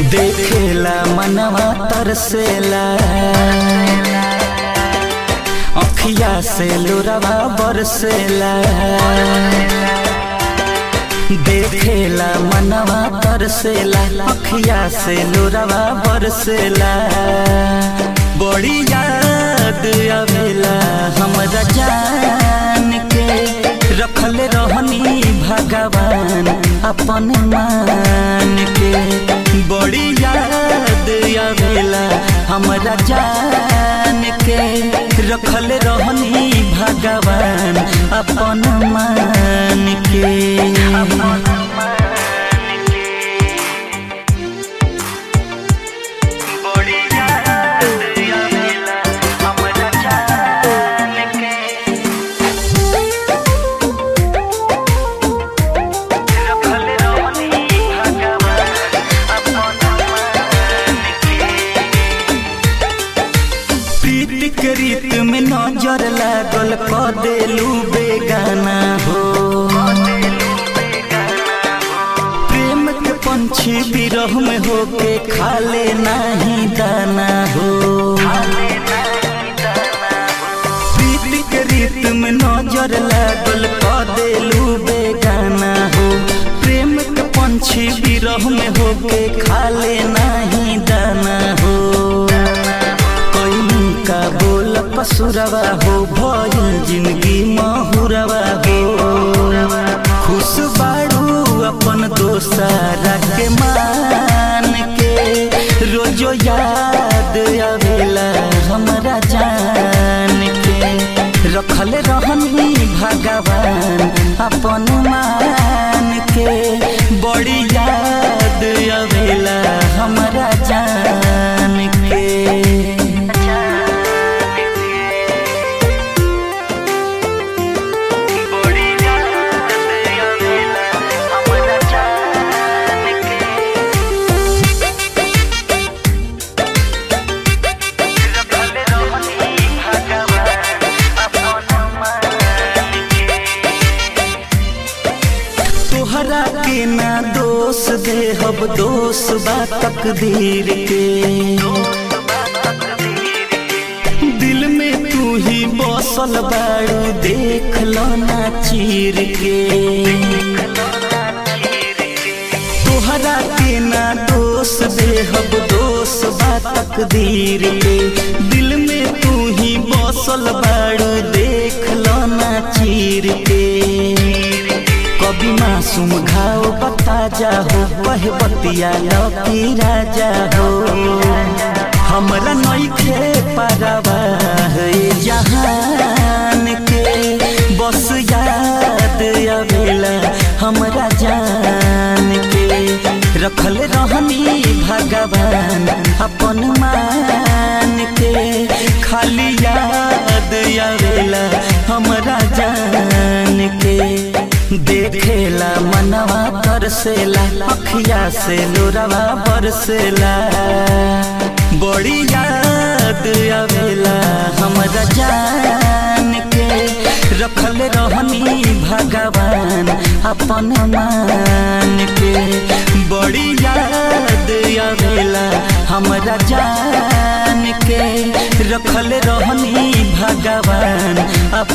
देखेला मनवा तरसेला अखिया से लोरवा बरसेला देखेला मनवा तरसेला अखिया से लोरवा बरसेला बड़ी याद आवेला हमरा जान के रखल रहनी भगवान अपन मान के बड़ी याद आवेला हमरा जान के रखल रहनी भगवान अपन मान के बड़ी याद आवेला हमरा जान के रखल रहनी भगवान अपन मान के प्रीति के रीत में नजर लागल क देलू बेगाना हो प्रेम के पंछी बिरह में होके खाले नहीं दाना हो प्रीति के रीत में नजर लागल क देलू बेगाना हो प्रेम के पंछी बिरह में होके खाले नहीं दाना हो कोई का बोल पसुरवा हो भइल जिंदगी महुरवा हो खुश बाड़ू अपन दोसारा के मान के रोजो याद आवेला हमरा जान के रखल रहनी भगवान अपन मान के बड़ी याद आवेला हमरा जान के बड़ी याद आवेला हमरा जान के रखल रहनी भगवान अपन मान के तोहरा के ना दोष दे हब दोष बा तकदीर के दिल में तू ही बसल बाड़ू देख लो ना चीर के तोहरा के ना दोष दे हब दोष बा तकदीर के दिल में तू ही बसल बाड़ू देख लो ना चीर के कभी मासूम घाव बता जाहो कह बतिया लकी राजा हो हमरा नइखे परवा है जहान के बस याद आवेला हमरा जान के रखल रहनी भगवान अपन मान के खाली याद आवेला हमरा जान के देखेला मनवा तरसेला अखिया से लोरवा बरसेला बड़ी याद आवेला हमरा जान के रखल रहनी भगवान अपन मान के बड़ी याद आवेला हमरा जान के रखल रहनी भगवान